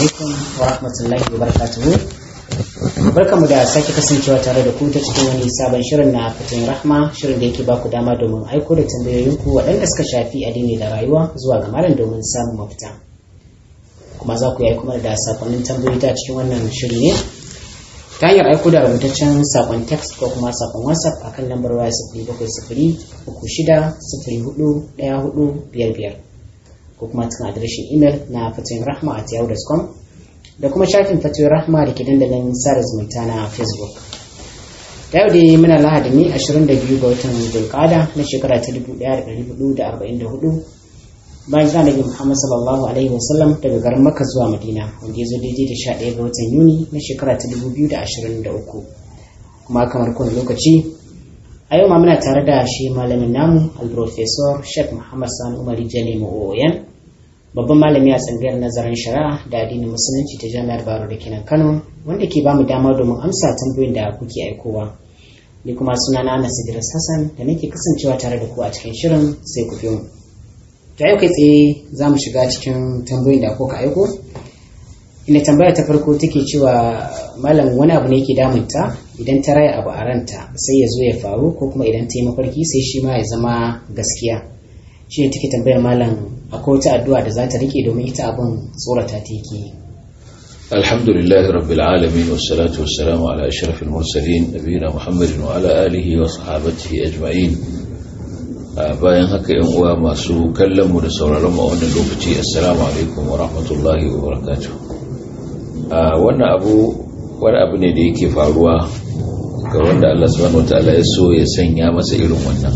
alaikum wa rahmatullahi wa barakatuhu barkamu da sake kasancewa tare da ku ta cikin wani sabon shirin na fatan rahma shirin da yake baku dama domin aiko da tambayoyinku waɗanda suka shafi addini da rayuwa zuwa ga malam domin samun mafita kuma za ku yi aiko da sakonnin tambayoyi ta cikin wannan shiri ne ta hanyar aiko da rubutaccen sakon text ko kuma sakon whatsapp akan lambar waya sifiri bakwai sifiri uku shida sifiri hudu ɗaya hudu biyar biyar ko kuma cikin adireshin imel na fatoyin rahma at yahoo.com da kuma shafin fatoyin rahma da ke dandalin sada zumunta na facebook da yau dai muna lahadi ne 22 ga watan zulkada na shekara ta 1444 bayan zan nabi muhammad sallallahu alaihi wasallam daga garin makka zuwa madina wanda ya zo daidai da 11 ga watan yuni na shekara ta 2023 kuma kamar kowane lokaci a yau ma muna tare da shi malamin namu al-professor sheikh muhammad sani umari jale oyan babban malami a tsangayar nazarin shari'a da addinin musulunci ta jami'ar baro da kenan kano wanda ke bamu dama domin amsa tambayoyin da kuke aikowa ni kuma suna na anas idris hassan da nake kasancewa tare da ku a cikin shirin sai ku biyo mu ta yau kai tsaye za mu shiga cikin tambayoyin da kuka aiko inda tambaya ta farko take cewa malam wani abu ne yake damunta idan ta raya abu a ranta sai ya zo ya faru ko kuma idan ta yi mafarki sai shi ma ya zama gaskiya shi ne take tambayar malam akwai wata addu'a da za ta rike domin ita abin tsorata ta yake alhamdulillah rabbil alamin wassalatu wassalamu ala ashrafil mursalin nabiyina muhammadin wa ala alihi wa sahabatihi ajma'in bayan haka yan uwa masu kallon mu da sauraron mu a wannan lokaci assalamu alaikum wa rahmatullahi wa barakatuh wannan abu wani abu ne da yake faruwa ga wanda Allah subhanahu wataala ya so ya sanya masa irin wannan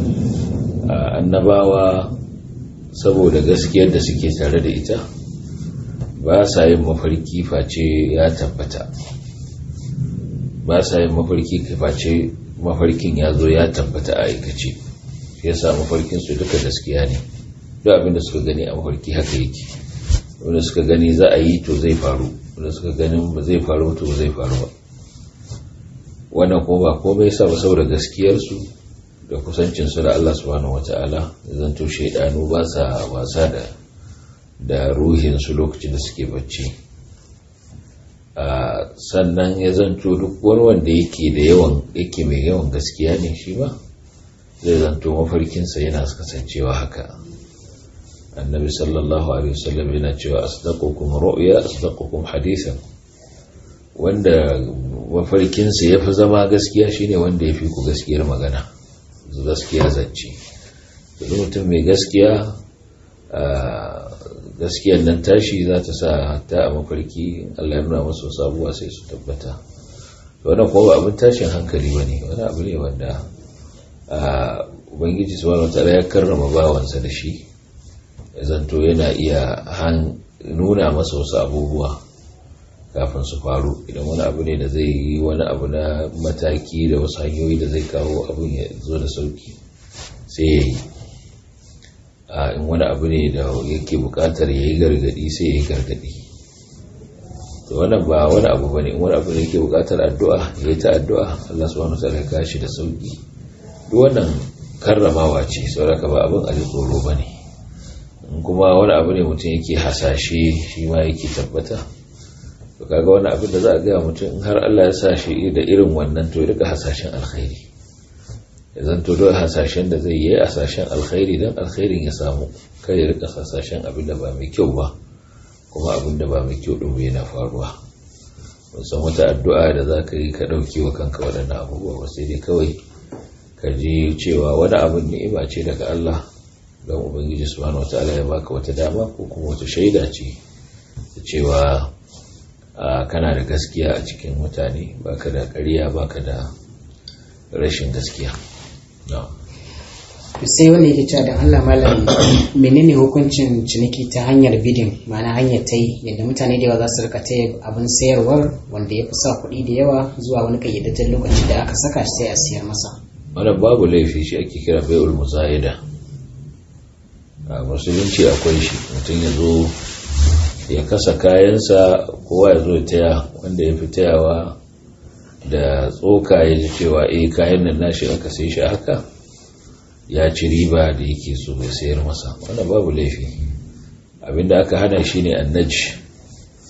annabawa saboda gaskiyar da suke tare da ita ba sa yin mafarki face ya tabbata ba sa yin mafarki face mafarkin ya zo ya tabbata a aikace ya sa mafarkin su duka gaskiya ne duk abin da suka gani a mafarki haka yake wanda suka gani za a yi to zai faru wanda suka ganin ba zai faru to zai faru ba wannan kuma ba komai sa ba saboda gaskiyarsu da kusancinsu da Allah subhanahu wata'ala zanto shaidanu ba sa wasa da da ruhinsu lokacin da suke bacci sannan ya zanto duk wani wanda yake da yawan yake mai yawan gaskiya ne shi ba zai zanto mafarkinsa yana kasancewa haka annabi sallallahu alaihi wasallam yana cewa asdaqukum ru'ya asdaqukum hadithan wanda mafarkinsa ya fi zama gaskiya shine wanda ya fi ku gaskiyar magana gaskiya zance duk mutum mai gaskiya gaskiyar nan tashi za ta sa hatta a mafarki Allah ya nuna masu sabuwa sai su tabbata wannan kuma abin tashin hankali bane wani abu ne wanda ubangiji subhanahu wataala ya karrama bawansa da shi ya zanto yana iya nuna masa wasu abubuwa kafin su faru idan wani abu ne da zai yi wani abu na mataki da wasu hanyoyi da zai kawo abin ya zo da sauki sai ya yi in wani abu ne da yake bukatar ya yi gargadi sai ya yi gargadi to wannan ba wani abu bane in wani abu ne yake bukatar addu'a ya yi ta addu'a Allah subhanahu wa ta'ala ya kashi da sauki duk wannan karramawa ce saboda ba abin a tsoro bane in kuma wani abu ne mutum yake hasashe shi ma yake tabbata to kaga wani abin da za a gaya mutum in har Allah ya sa shi da irin wannan to ya rika hasashen alkhairi ya zanto don hasashen da zai yi hasashen alkhairi don alkhairin ya samu kai ya rika hasashen abin da ba mai kyau ba kuma abin da ba mai kyau ɗin yana faruwa san wata addu'a da za ka yi ka ɗauki wa kanka waɗannan abubuwa ba sai dai kawai ka ji cewa wani abin ni'ima ce daga Allah don ubangiji subhanahu wataala ya baka wata dama ko kuma wata shaida ce da cewa kana da gaskiya a cikin mutane baka da ƙarya baka da rashin gaskiya sai wanda yake cewa da Allah malam menene hukuncin ciniki ta hanyar bidin ma'ana hanyar ta yi yadda mutane da yawa za su rika taya abin sayarwar wanda ya fi sa kuɗi da yawa zuwa wani kayyadajen lokaci da aka saka shi sai a siyar masa wannan babu laifi shi ake kira bai'ul muzayida a musulunci akwai shi mutum ya zo ya kasa kayansa kowa ya zo ya taya wanda ya fi tayawa da tsoka ya ji cewa eh kayan nan nashi aka sai shi haka ya ci riba da yake so ya sayar masa wannan babu laifi abinda aka hana shi ne annaji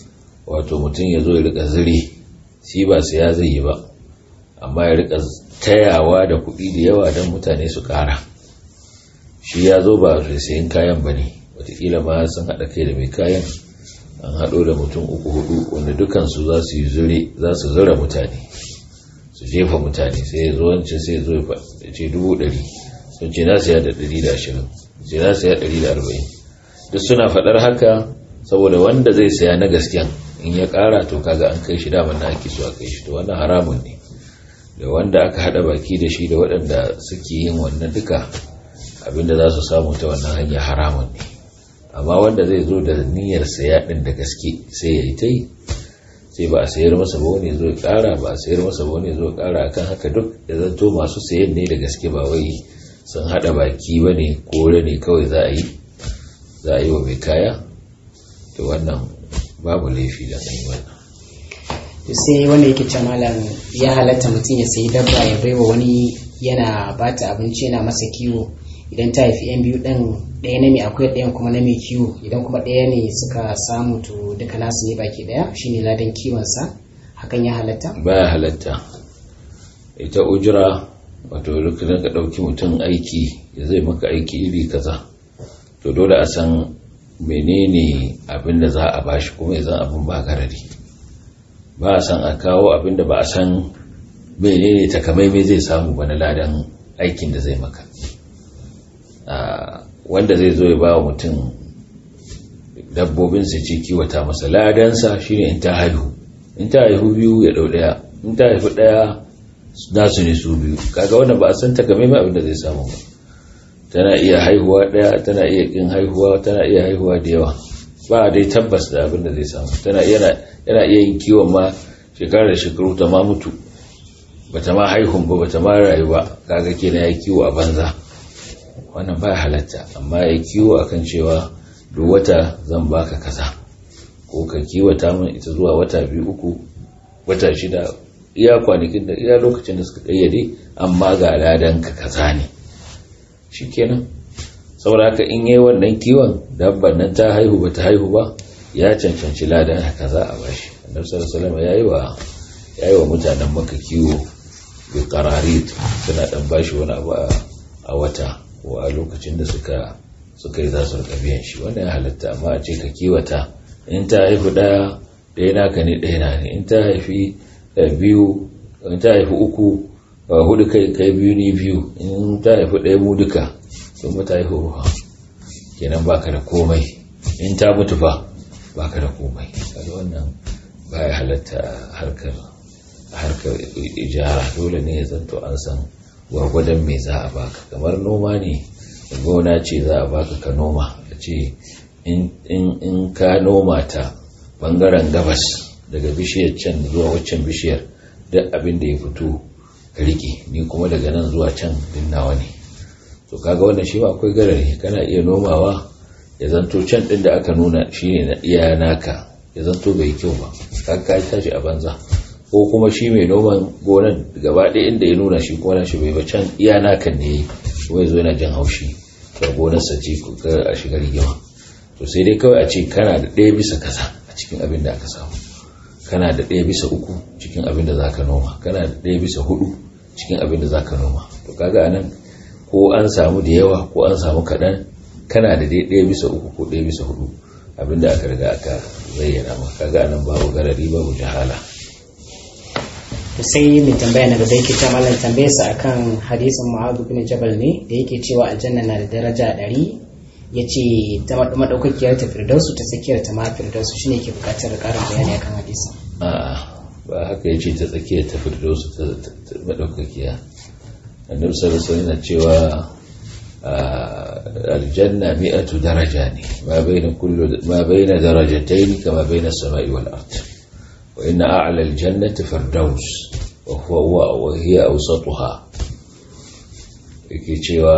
wato mutum ya zo ya rika zire shi ba siya zai yi ba amma ya rika tayawa da kuɗi da yawa don mutane su ƙara shi ya zo ba da sayan kayan ba ne watakila ma sun haɗa kai da mai kayan an haɗo da mutum uku hudu wanda dukansu za su yi zure za su zura mutane su jefa mutane sai ya zo wancan sai ya zo ya ce dubu ɗari sun ce na siya da ɗari da ashirin ce na siya ɗari da arba'in duk suna faɗar haka saboda wanda zai saya na gasken in ya ƙara to kaga an kai shi daman na ake so a kai shi to wannan haramun ne da wanda aka haɗa baki da shi da waɗanda suke yin wannan duka abinda za su samu ta wannan hanya haramun ne amma wanda zai zo da niyyar saya ɗin da gaske sai ya yi ta yi sai ba a sayar masa ba wani zo ya ƙara ba a sayar masa ba wani zo ya ƙara akan haka duk ya zanto masu sayan ne da gaske ba wai sun haɗa baki ba ne kore ne kawai za a yi za a yi wa mai kaya to wannan babu laifi da yi wannan sai wanda yake ce malam ya halatta mutum ya sayi dabba ya baiwa wani yana bata abinci yana masa kiwo idan ta haifi yan biyu ɗan ɗaya na mai akwai ɗayan kuma na mai kiwo idan kuma ɗaya ne suka samu to duka nasu ne baki ɗaya shine ladan kiwonsa hakan ya halatta baya halatta ita ujira wato lokacin ka ɗauki mutum aiki ya zai maka aiki iri kaza to dole a san menene abin da za a bashi kuma ya zan abin ba garari ba a san a kawo abin da ba a san menene takamaimai zai samu ba na ladan aikin da zai maka wanda zai zo ya ba wa mutum dabbobin su ci kiwata masa ladansa shine in ta haihu in ta haihu biyu ya ɗau ɗaya in ta haihu ɗaya nasu ne su biyu kaga wannan ba a san takamaimai abin da zai samu ba tana iya haihuwa ɗaya tana iya ƙin haihuwa tana iya haihuwa da yawa ba dai tabbas da abin da zai samu tana yana iya yin kiwon ma shekarar da shekaru ta ma mutu bata ma haihun ba bata ma rayu ba kaga kenan ya kiwo a banza wannan ba halatta amma ya kiwo akan cewa duk wata zan baka kaza ko ka kiwata min ita zuwa wata biyu uku wata shida iya kwanakin da iya lokacin da suka kayyade amma ga ladan ka kaza ne shikenan saboda haka in yayi wannan kiwon dabban nan ta haihu bata haihu ba ya cancanci ladan kaza a bashi annabi sallallahu alaihi wasallam yayi wa yayi wa mutanen maka kiwo bi qararit suna dan bashi wani abu a wata ko a lokacin da suka suka yi za su rika biyan shi wannan ya halatta amma a ce ka kiwata in ta haifi ɗaya ɗaya naka ne ɗaya na ne in ta haifi biyu in ta haifi uku hudu kai kai biyu ni biyu in ta haifi ɗaya mu duka sun mu ta haifi ruwa kenan baka da komai in ta mutu fa baka da komai kaga wannan baya halatta harkar harkar ijara dole ne ya zanto an san gwargwadon me za a baka kamar noma ne gona ce za a baka ka noma a ce in ka noma ta bangaren gabas daga bishiyar can zuwa waccan bishiyar duk abin da ya fito ka rike ni kuma daga nan zuwa can dinnawa ne to kaga wannan shi ma akwai garari kana iya nomawa ya zanto can din da aka nuna shine na iya naka ya zanto bai kyau ba ka ka tashi a banza ko kuma shi mai noman gonan gaba ɗaya inda ya nuna shi kuma shi bai ba can iya naka ne kuma ya zo yana jin haushi ga gonarsa ce a shiga rigima to sai dai kawai a ce kana da ɗaya bisa kaza a cikin abin da aka samu kana da ɗaya bisa uku cikin abin da zaka noma kana da ɗaya bisa hudu cikin abin da zaka noma to kaga anan ko an samu da yawa ko an samu kaɗan kana da dai ɗaya bisa uku ko ɗaya bisa hudu abin da aka riga aka zayyana maka kaga anan babu garari babu jahala sai mai tambaya na gaba yake ta malam tambayar sa akan hadisin Mu'adh bin Jabal ne da yake cewa aljanna na da daraja ɗari ya ce ta maɗaukakiyar ta firdausu ta tsakiyar ta ma firdausu shine ke buƙatar ƙarin bayani akan hadisin a'a ba haka yace ta tsakiyar ta firdausu ta maɗaukakiya annabi sallallahu alaihi wasallam cewa aljanna mi'atu daraja ne ma baina kullu ma baina darajatayn kama baina as-sama'i wal ard wa inna a'la al-jannati firdaus wa huwa wa hiya awsatuha yake cewa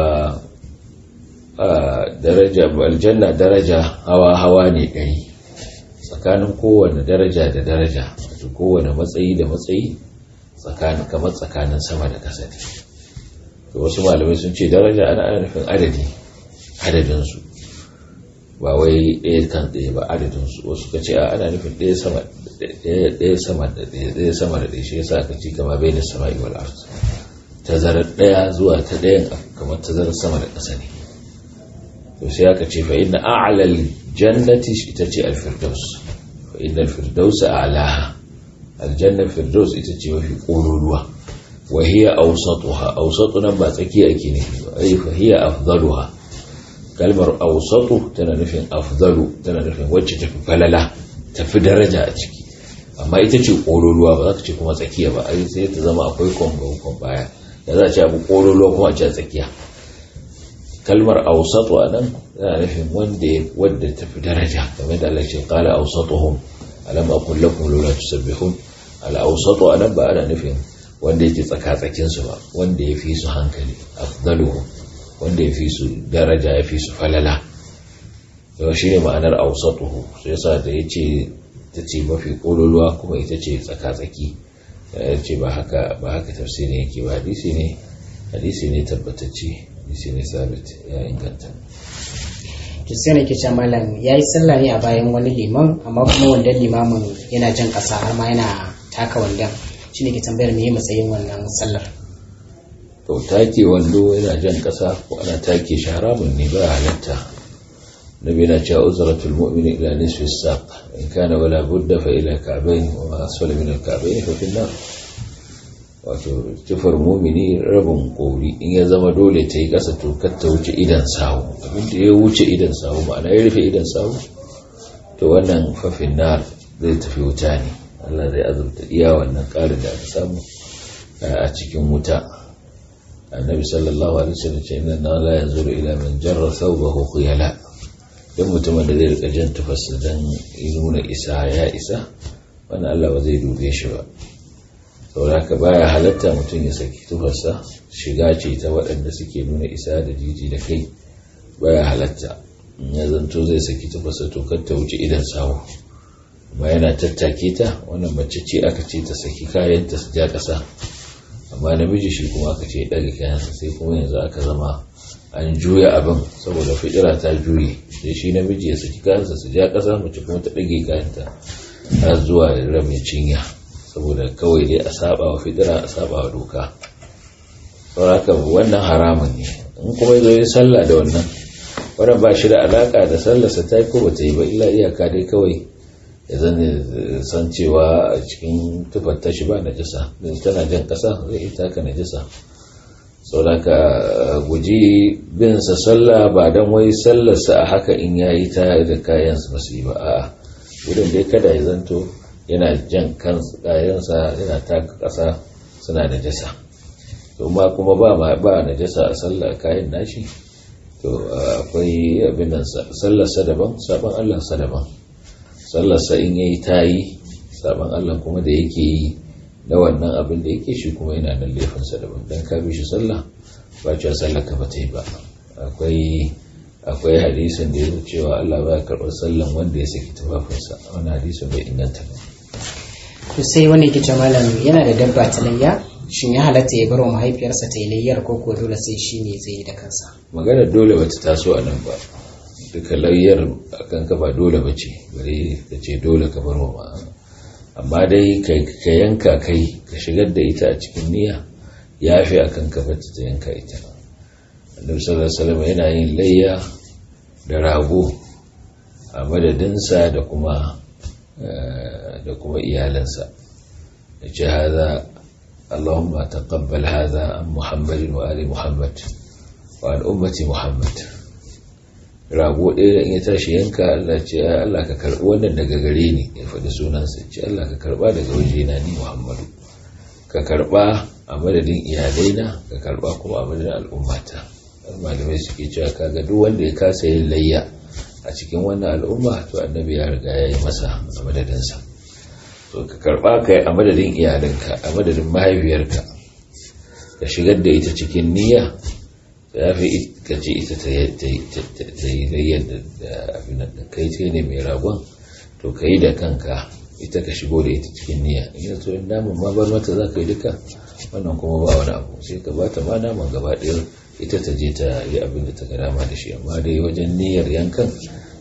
daraja aljanna daraja hawa hawa ne ɗari tsakanin kowane daraja da daraja wato kowane matsayi da matsayi tsakanin kamar tsakanin sama da ƙasa ne to wasu malamai sun ce daraja ana ana nufin adadi adadinsu ba wai ɗaya kan ɗaya ba adadin su wasu ka ce a ana nufin ɗaya sama ɗaya sama da ɗaya ɗaya sama da ɗaya shi yasa aka ci kama bai da sama'i wal ard tazarar ɗaya zuwa ta ɗayan kamar tazarar sama da ƙasa ne to sai aka ce fa inna a'lal jannati ita ce al-firdaus fa inna al-firdaus a'laha aljanna firdaus ita ce mafi ƙololuwa wa hiya awsatuha awsatu nan ba tsakiya ake nufi ba ai fa hiya afdaluha kalmar awsatu tana nufin afdalu tana nufin wacce tafi falala tafi daraja a ciki amma ita ce ƙololuwa ba za ka ce kuma tsakiya ba ai sai ta zama akwai kwamba baya da za a ce abu ƙololuwa kuma a ce tsakiya kalmar awsatu a nan tana nufin wanda wadda tafi daraja kamar da Allah ce qala awsatuhum alam aqul lakum lawla tusabbihun al-awsatu anan ba ana nufin wanda yake tsaka-tsakin su ba wanda ya fi su hankali afdaluhum wanda ya fi su daraja ya fi su falala yau shi ne ma'anar awsatuhu sai yasa da yace ta ce mafi kololuwa kuma ita ce tsaka-tsaki ya ce ba haka ba haka tafsirin yake ba hadisi ne hadisi ne tabbatacce hadisi ne sabit ya inganta to sai ne ke ce malam ya yi sallah ne a bayan wani liman amma kuma wanda limamin yana jan ƙasa har ma yana taka wandan shi ne ke tambayar me matsayin wannan sallar to take wando yana jan ƙasa ko ana take shi haramun ne ba halatta nabi na cewa uzratul mu'mini ila nisfi saq in kana wala budda fa ila ka'bayn wa ma asfala min al-ka'bayn fa fi an wato tufar mumini rabin kori in ya zama dole ta yi ƙasa to kar ta wuce idan sawu abinda ya wuce idan sawu ma'ana ya rufe idan sawu to wannan fafin na zai tafi wuta ne Allah zai azurta iya wannan ƙarin da aka samu a cikin wuta annabi sallallahu alaihi wasallam ce inna na la yanzuru ila man jarra thawbahu khuyala dan mutumin da zai rika jan tufarsa dan nuna isa ya isa wannan Allah ba zai dube shi ba sauraka baya halatta mutum ya saki tufarsa shiga ce ta waɗanda suke nuna isa da jiji da kai baya halatta ya zanto zai saki tufarsa to kar ta wuce idan sawu amma yana tattake ta wannan mace ce aka ce ta saki kayanta su ja ƙasa amma namiji shi kuma aka ce ɗaga kayansa sai kuma yanzu aka zama an juya abin saboda fitira ta juye sai shi namiji ya saki kayansa su ja ƙasa mace kuma ta ɗage kayanta har zuwa rabin cinya saboda kawai dai a saba wa fitira a saba wa doka sauraka wannan haramun ne in kuma ya zo yi sallah da wannan wannan ba shi da alaka da sallarsa ta yi ko ba ta yi ba illa iyaka dai kawai ya zane san cewa a cikin tufar tashi ba na jisa tana jan ƙasa zai ita ka na jisa sauraka guji bin sa sallah ba don wai sallarsa a haka in ya yi ta da kayan masu yi ba a'a gudun dai kada ya zanto yana jan kayansa yana taka ƙasa suna da jasa to ma kuma ba ma ba na jasa a sallah kayan nashi to akwai abin nan sallarsa daban sabon Allah sa daban sallarsa in yayi tayi sabon Allah kuma da yake yi na wannan abin da yake shi kuma yana nan laifinsa daban dan ka bi shi sallah ba cewa sallar ka ba ta yi ba akwai akwai hadisin da ya cewa Allah ba ya karɓar sallan wanda ya saki tufafinsa wani hadisin bai inganta ba to sai wani yake ce malam yana da dabba ta layya shin ya halatta ya bar wa mahaifiyarsa ta yi layyar ko ko dole sai shi ne zai yi da kansa magana dole bata taso a nan ba duka layyar akan ka ba dole ba ce bare ka ce dole ka bar wa amma dai ka yanka kai ka shigar da ita a cikin niyya ya fi akan ka bata ta yanka ita annabi sallallahu alaihi wasallam yana yin layya da rago a madadinsa da kuma da kuma iyalansa ya ce haza Allahumma taqabbal haza an Muhammadin wa ali Muhammad wa an ummati Muhammad rago ɗaya da in ya tashi yanka Allah ce Allah ka karɓi wannan daga gare ni ya faɗi sunansa ce Allah ka karɓa daga wajena ni Muhammadu ka karɓa a madadin iyalaina ka karɓa kuma a madadin al'ummata malamai suke cewa kaga duk wanda ya kasa yin layya a cikin wannan al'umma to annabi ya riga ya yi masa a madadinsa to ka karba ka a madadin iyalinka a madadin mahaifiyarka ka shigar da ita cikin niyya ya fi ka ce ita ta yi layyar da abin da kai ce ne mai ragon to ka yi da kanka ita ka shigo da ita cikin niyya in yi so in naman ma bar mata za ka yi duka wannan kuma ba wani abu sai ka bata ma naman gaba ɗaya ita ta je ta yi abin da ta ga dama da shi amma dai wajen niyyar yankan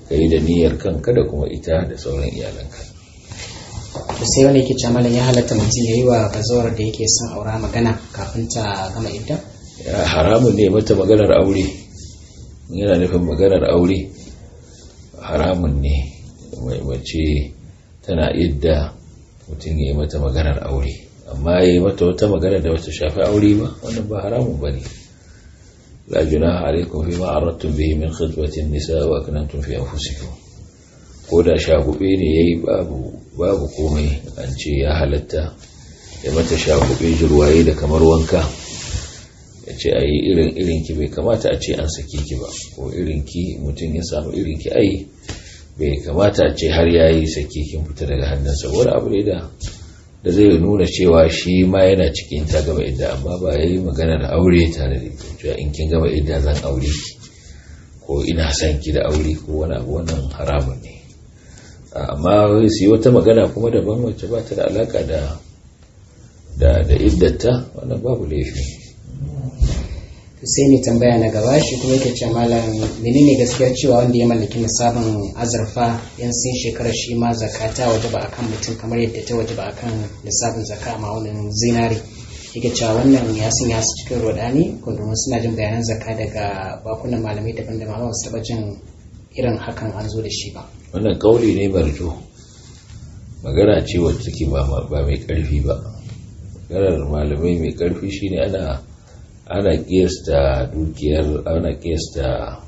ka yi da niyyar kanka da kuma ita da sauran iyalanka to sai wani yake cewa malam ya halatta mutum ya yi wa bazawar da yake son aura magana kafin ta gama idda Ya haramun ne mata maganar aure yana nufin maganar aure haramun ne mai mace tana idda mutum ya yi mata maganar aure amma ya yi mata wata magana da wata shafi aure ba wannan ba haramun ba ne la junaha alaikum fi ma aradtum bihi min khitbatin nisa wa akanantum fi anfusikum ko da shagube ne yayi babu babu komai an ce ya halatta ya mata shagube jirwaye da kamar wanka ya ce a yi irin irinki bai kamata a ce an sake ki ba ko irinki mutum ya samu irinki ai bai kamata a ce har ya yi sake kin fita daga hannunsa wani abu ne da da zai nuna cewa shi ma yana cikin ta gaba idda amma ba ya yi magana da aure tare da cewa in kin gaba idda zan aure ki ko ina son ki da aure ko wani abu wannan haramun ne amma su yi wata magana kuma daban wacce ba ta da alaka da da da iddata wannan babu laifi to sai mai tambaya na gaba shi kuma yake cewa malam menene gaskiyar cewa wanda ya mallaki nisabin azurfa yan sun shekarar shi ma zakata waje ba akan mutum kamar yadda ta waje ba akan nisabin zaka a ma'aunin zinari yake cewa wannan ya sun ya su cikin rodani ko domin suna jin bayanan zaka daga bakunan malamai daban-daban amma ba su taɓa jin irin hakan an zo da shi ba wannan kauli ne barjo magana ce wacce take ba ba mai karfi ba maganar malamai mai karfi shine ana ana kiyasta dukiyar ana kiyasta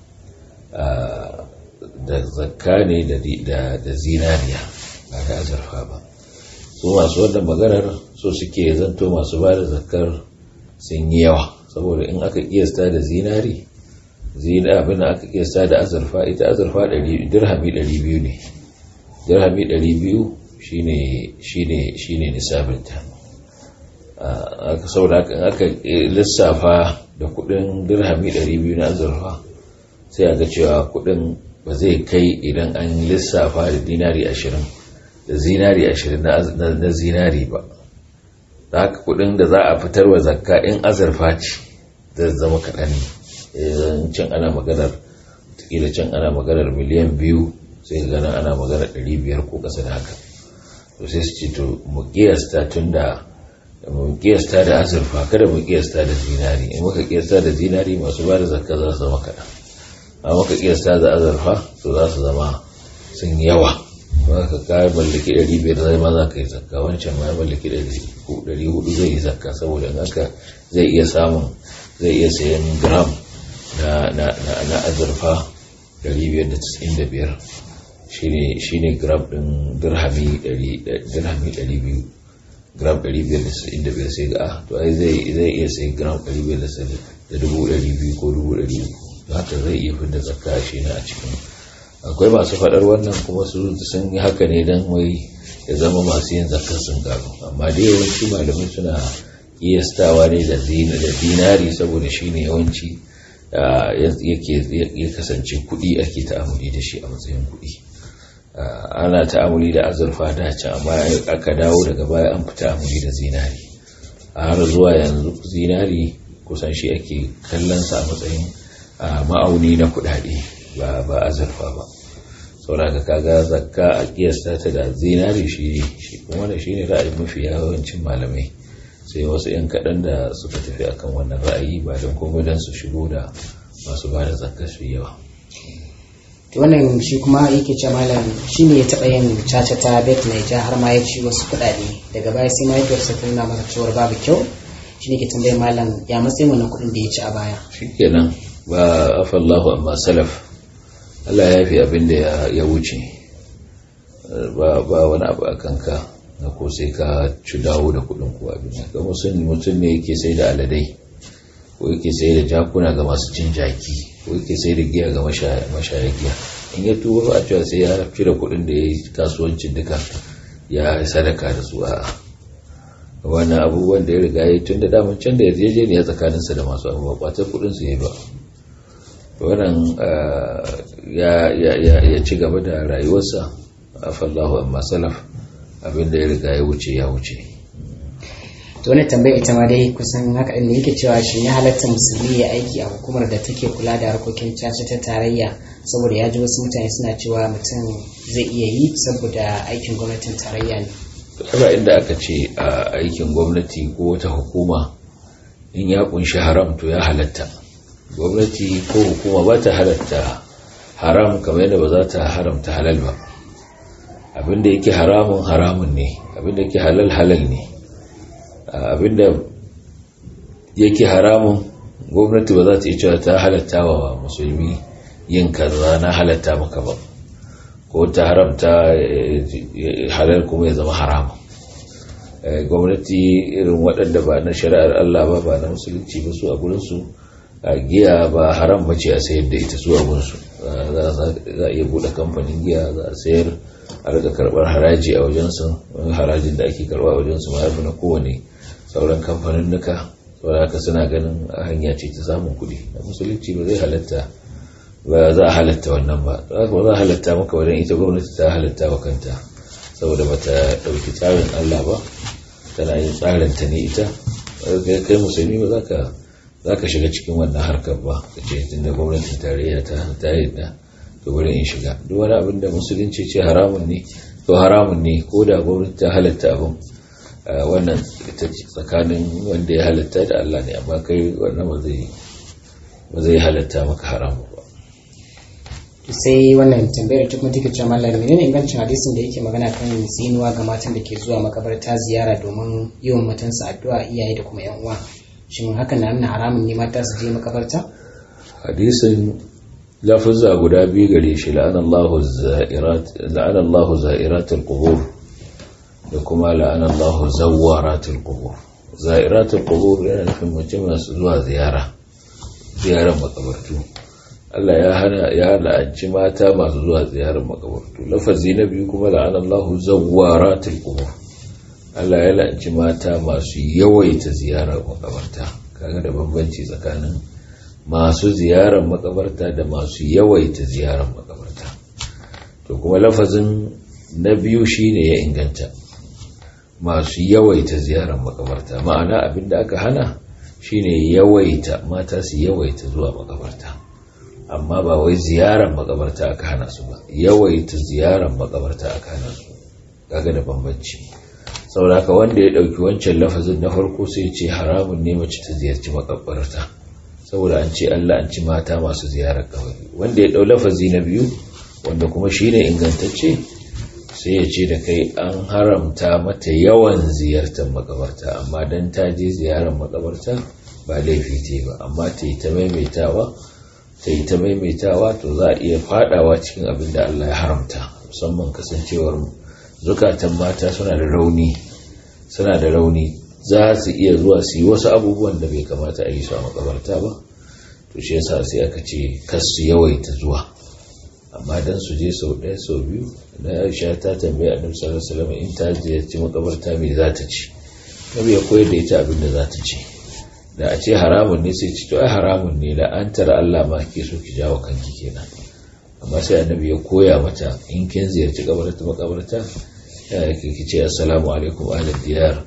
da zakka ne da zinariya ba da azurfa ba su masu wannan maganar so suke zanto masu ba da zakkar sun yi yawa saboda in aka kiyasta da zinari zina abin aka kiyasta da azurfa ita azurfa dirhami 200 ne dirhami 200 shine shine shine nisabinta aka saboda aka lissafa da kudin dirhami 200 na azurfa sai a ga cewa kudin ba zai kai idan an lissafa da dinari 20 da zinari 20 na zinari ba da haka kudin da za a fitar wa zakka in azurfa ce zai zama kaɗan ne can ana maganar kila can ana maganar miliyan biyu sai gana ana maganar 500 ko ƙasa da haka to sai su ce to mu kiyasta tun da mu kiyasta da azurfa kada mu kiyasta da zinari in muka kiyasta da zinari masu ba da zakka za su zama kaɗan amma muka kiyasta da azurfa to za su zama sun yawa ba ka kayi mallaki ɗari biyar zai ma za ka yi zakka wancan ma ya mallaki ɗari hudu zai yi zakka saboda in haka zai iya samun zai iya sayan gram na azurfa 595 shine gram ɗin dirhami 200 gram 595 sai ga to ai zai iya sai gram 500 ko 200 haka zai iya fi da zakka shi na a cikin akwai masu faɗar wannan kuma su sun yi haka ne don wai ya zama masu yin zakka sun gano amma da yawanci malamai suna iyastawa ne da dinari saboda shi ne yawanci ya kasance kuɗi ake ta'amuli da shi a matsayin kuɗi ana ta'amuli da azurfa da can amma aka dawo daga baya an fi ta'amuli da zinari a har zuwa yanzu zinari kusan shi ake kallonsa a matsayin ma'auni na kuɗaɗe ba ba azurfa ba saboda kaga zakka a kiyasta ta da zinari shi shi kuma da shine ra'ayin mafi yawancin malamai sai wasu yan kaɗan da suka tafi akan wannan ra'ayi ba don komai don su shigo da masu ba da zakka su yawa to wannan shi kuma yake ce malam shi ne ya taɓa yin caca ta bet naija har ma ya ci wasu kuɗaɗe daga baya sai mahaifiyarsa ta nuna masa cewar babu kyau shi ne ke tambayar malam ya matsayin wannan kuɗin da ya ci a baya shikenan ba afallahu amma salaf Allah ya fi abin da ya wuce ba wani abu a kanka na ko sai ka ci dawo da kudin kuwa abin da ga mutum ne yake sai da aladai ko yake sai da jakuna ga masu cin jaki ko yake sai da giya ga mashaya giya in ya tuba ba a cewa sai ya fi da kudin da ya yi kasuwancin duka ya sadaka da su a wani abubuwan da ya riga ya tun da daman can da yarjejeniya tsakaninsa da masu abubuwa kwatar kudin su ya ba wannan ya ci gaba da rayuwarsa a fallahu amma salaf abinda ya riga ya wuce ya wuce to wannan tambayar ita ma dai kusan haka ne yake cewa shi ya halatta musulmi ya aiki a hukumar da take kula da harkokin caca ta tarayya saboda ya ji wasu mutane suna cewa mutum zai iya yi saboda aikin gwamnatin tarayya ne kuma inda aka ce a aikin gwamnati ko wata hukuma in ya kunshi haram to ya halatta gwamnati ko hukuma ba ta halatta haram kamar yadda ba za ta haramta halal ba abinda yake haramun haramun ne abinda yake halal halal ne abinda yake haramun gwamnati ba za ta yi cewa ta halatta wa musulmi yin kaza na halatta maka ba ko ta haramta halal kuma ya zama haramun gwamnati irin waɗanda ba na shari'ar Allah ba ba na musulunci ba su a gurinsu a giya ba haram bace a sayar da ita su a gurinsu za a iya buɗe kamfanin giya za a sayar a rika karɓar haraji a wajensu harajin da ake karɓa a wajensu ma yafi na kowane sauran kamfanin nuka saboda haka suna ganin hanya ce ta samun kuɗi a musulunci ba zai halatta ba za a halatta wannan ba ba za a halatta maka wajen ita gwamnati ta halatta wa kanta saboda ba ta ɗauki tsarin Allah ba tana yin tsarin ta ne ita kai musulmi ba za ka shiga cikin wannan harkar ba ka ce tun da gwamnatin tarayya ta ta yadda to bari in shiga duk wani abin da musulunci ce haramun ne to haramun ne ko da gwamnati ta halatta abin wannan ita tsakanin wanda ya halatta da Allah ne amma kai wannan ba zai halatta maka haramun ba sai wannan tambayar ta kuma take cewa mallam menene ingancin hadisin da yake magana kan zinuwa ga matan da ke zuwa makabarta ziyara domin yi wa matansu addu'a iyaye da kuma yan uwa shin hakan na nuna haramun ne mata su je makabarta hadisin lafazza guda biyu gare shi la'anallahu za'irat la'anallahu za'iratul qubur da kuma la'anallahu zawwaratul qubur za'iratul qubur yana nufin mace masu zuwa ziyara ziyarar makabartu Allah ya hana ya la'anci mata masu zuwa ziyarar makabartu lafazi na biyu kuma la'anallahu zawwaratul qubur Allah ya la'anci mata masu yawaita ziyarar makabarta kaga da bambanci tsakanin masu ziyarar makabarta da masu yawaita ziyarar makabarta to kuma lafazin na biyu shine ya inganta masu yawaita ziyarar makabarta ma'ana abinda aka hana shine yawaita mata su yawaita zuwa makabarta amma ba wai ziyarar makabarta aka hana su ba yawaita ziyarar makabarta aka hana su kaga da bambanci sauraka wanda ya dauki wancan lafazin na farko sai ce haramun ne mace ta ziyarci makabarta saboda an ce Allah an ci mata masu ziyarar kabari wanda ya dau lafazi na biyu wanda kuma shine ingantacce sai ya ce da kai an haramta mata yawan ziyartar makabarta amma dan ta je ziyarar makabarta ba laifi ce ba amma ta yi ta maimaitawa ta yi ta maimaitawa to za a iya fadawa cikin abin da Allah ya haramta musamman kasancewar zukatan mata suna da rauni suna da rauni za su iya zuwa su yi wasu abubuwan da bai kamata a yi su a makabarta ba to shi yasa sai aka ce kas su yawaita zuwa amma dan su je sau ɗaya sau biyu na Aisha ta tambaya Annabi sallallahu alaihi wasallam in ta ziyarci makabarta me za ta ci Nabi ya koyar da ita abin da za ta ci da a ce haramun ne sai ci to ai haramun ne da an tara Allah ma ke so ki jawo kanki kenan amma sai Annabi ya koya mata in kin ziyarci kabarta makabarta ya ki ce assalamu alaikum ahlal diyar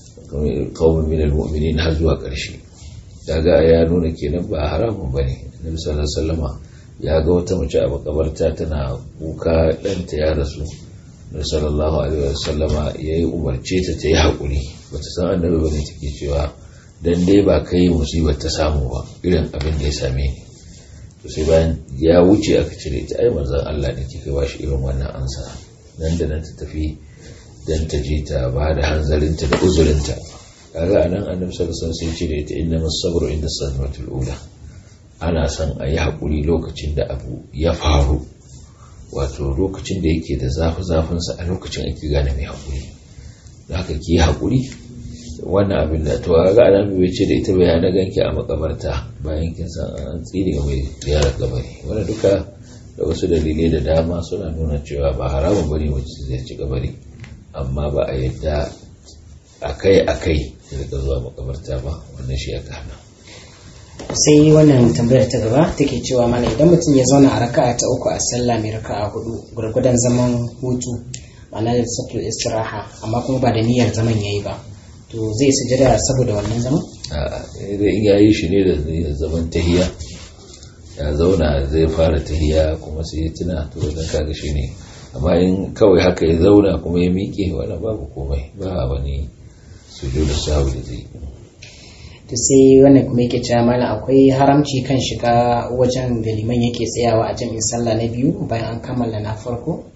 qaumin min almu'minin har zuwa ƙarshe daga ya nuna kenan ba haramun bane Annabi sallallahu alaihi wasallama ya ga wata mace a makabarta tana kuka ɗanta ya rasu da sallallahu alaihi wasallama ya yi umarce ta ta yi haƙuri ba ta san annabi ba ne take cewa dan dai ba kai musibar ta samu ba irin abin da ya same ni to sai bayan ya wuce aka cire ta ai manzon Allah ne kika ba shi irin wannan ansa nan da nan ta tafi dan ta je ta ba da hanzarinta da uzurinta kaga anan annabi sallallahu alaihi wasallam sai cire ta inna as-sabru inda sadmatul ula ana son a yi haƙuri lokacin da abu ya faru wato lokacin da yake da zafi-zafinsa a lokacin ake gane mai haƙuri da haka ki yi haƙuri wannan abin da to ga alamu bai ce da ita bai na ganki a makabarta bayan kin san an tsire mai ziyarar gabari wanda duka da wasu dalilai da dama suna nuna cewa ba haramun bane wacce zai ci gabari amma ba a yadda akai-akai da zuwa makabarta ba wannan shi aka hana sai wannan tambayar ta gaba take cewa mana idan mutum ya zauna a raka'a ta uku a sallah mai raka'a hudu gurgudan zaman hutu ma'ana da satul istiraha amma kuma ba da niyyar zaman yayi ba to zai sujada saboda wannan zaman a in ya yi shi ne da zaman tahiya ya zauna zai fara tahiya kuma sai ya tuna to wajen kaga shi ne amma in kawai haka ya zauna kuma ya miƙe wani babu komai ba wani sujudu sahu da zai to sai wannan kuma yake cewa malam akwai haramci kan shiga wajen da liman yake tsayawa a jami'in sallah na biyu bayan an kammala na farko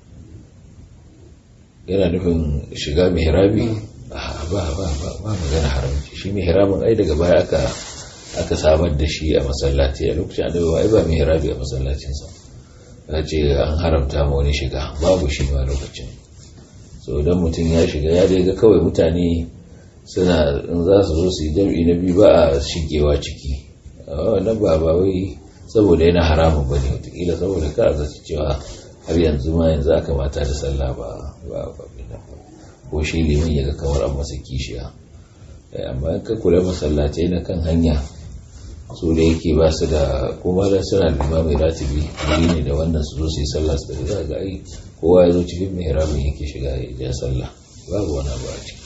yana nufin shiga mihrabi ba ba ba ba magana haramci shi mihrabin ai daga baya aka aka samar da shi a masallaci a lokacin annabi ai ba mihrabi a masallacinsa ya ce an haramta ma wani shiga babu shi ma lokacin so idan mutum ya shiga ya dai ga kawai mutane suna in za su zo su yi jam'i na biyu ba a shigewa ciki wannan ba ba wai saboda yana haramun ba ne watakila saboda ka zaci cewa har yanzu ma yanzu aka mata da sallah ba ba ba ko shi liman ya ga kamar an masa kishiya amma in ka kula masallatai na kan hanya su da yake ba su da kuma da suna da mai ratibi wuri ne da wannan su zo su yi sallah su da za ga ai kowa ya zo cikin mai haramin yake shiga ya ja sallah babu wani abu a ciki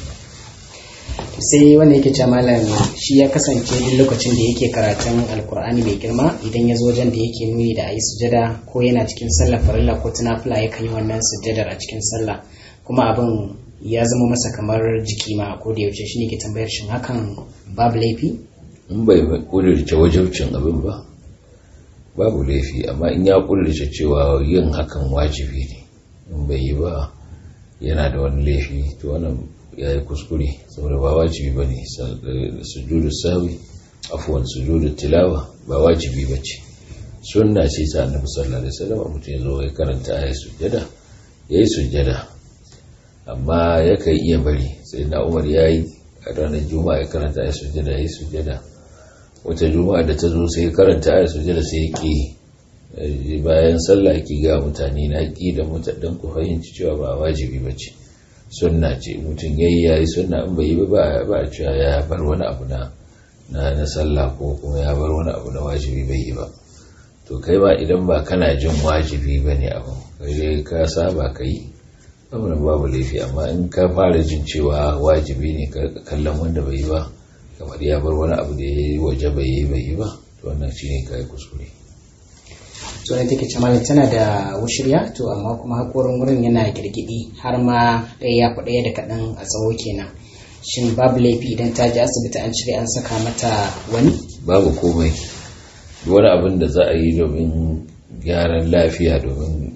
sai wanda yake ce malam shi ya kasance duk lokacin da yake karatun alkur'ani mai girma idan ya zo wajen da yake nuni da ayi sujada ko yana cikin sallar farilla ko tunafila ya yi wannan sujadar a cikin sallah kuma abin ya zama masa kamar jiki ma ko da yaushe shi ne ke tambayar shin hakan babu laifi in bai kudurce wajabcin abin ba babu laifi amma in ya kudurce cewa yin hakan wajibi ne in bai yi ba yana da wani laifi to wannan ya yi kuskure saboda ba wajibi ba ne sujudu sawi afuwan sujudu tilawa ba wajibi ba ce sunna ce ta annabi sallallahu alaihi wasallam mutum ya zo ya karanta ayat sujjada ya yi sujjada amma ya kai iya bari sai na umar ya yi a ranar juma'a ya karanta ayat sujjada ya yi sujjada wata juma'a da ta zo sai ya karanta ayat sujjada sai ya ƙi bayan sallah ki ga mutane na ƙi da mutanen ku fahimci cewa ba wajibi ba ce sunna ce mutum ya yi ya yi sunna in bai yi ba ba a cewa ya bar wani abu na na sallah ko kuma ya bar wani abu na wajibi bai yi ba to kai ba idan ba kana jin wajibi ba ne abu kai ka saba ka yi amurin babu laifi amma in ka fara jin cewa wajibi ne ka kallon wanda bai yi ba kamar ya bar wani abu da ya yi waje bai yi bai yi ba to wannan shi ne ka yi kuskure to ne take ce malam tana da wushirya to amma kuma hakorin wurin yana girgidi har ma ɗaya ya fi ɗaya da kaɗan a tsawo kenan shin babu laifi idan ta je asibiti an cire an saka mata wani babu komai wani abin da za a yi domin gyaran lafiya domin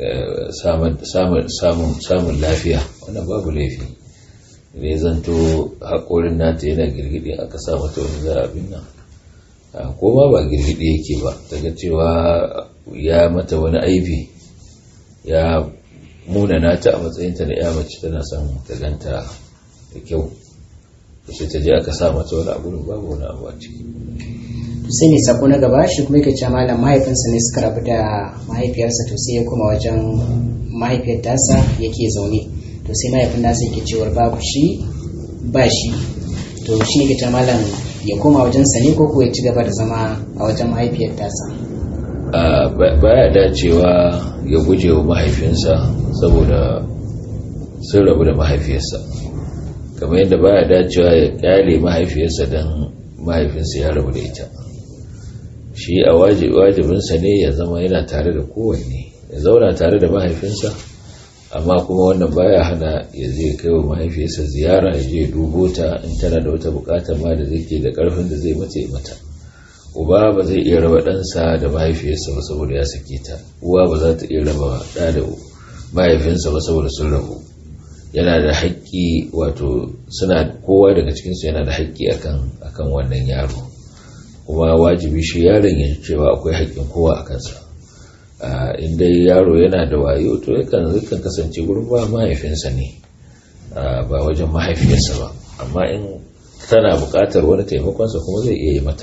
samun lafiya wannan babu laifi ne zanto haƙorin nata yana girgidi aka sa mata wani za abin nan ko ma ba girgidi yake ba daga cewa ya mata wani aibi ya muna nata a matsayinta na ya mace tana son ta ganta da kyau sai ta je aka sa mata wani abu babu wani abu a ciki sai ne sako na gaba shi kuma yake cewa malam mahaifinsa ne suka rabu da mahaifiyarsa to sai ya koma wajen mahaifiyar tasa yake zaune to sai mahaifin nasa yake cewar babu shi ba shi to shi ne ke cewa malam ya koma wajensa ne ko kuwa ya ci gaba da zama a wajen mahaifiyar tasa baya dacewa ya guje wa mahaifinsa saboda sun rabu da mahaifiyarsa kamar yadda baya dacewa ya kyale mahaifiyarsa don mahaifinsa ya rabu da ita shi a wajibinsa ne ya zama yana tare da kowanne ya zauna tare da mahaifinsa amma kuma wannan baya hana ya zai kai wa mahaifiyarsa ziyara ya je dubo ta in tana da wata bukatar ma da zai ke da karfin da zai mace mata uba ba zai iya raba ɗansa da mahaifiyarsa ba saboda ya sake ta uwa ba za ta iya raba ɗa da mahaifinsa ba saboda sun rabu yana da haƙƙi wato suna kowa daga cikinsu yana da haƙƙi akan akan wannan yaro kuma wajibi shi yaron ya cewa akwai haƙƙin kowa a kansa in dai yaro yana da wayo to yakan yakan kasance gurin ba mahaifinsa ne ba wajen mahaifiyarsa ba amma in tana buƙatar wani taimakonsa kuma zai iya yi mata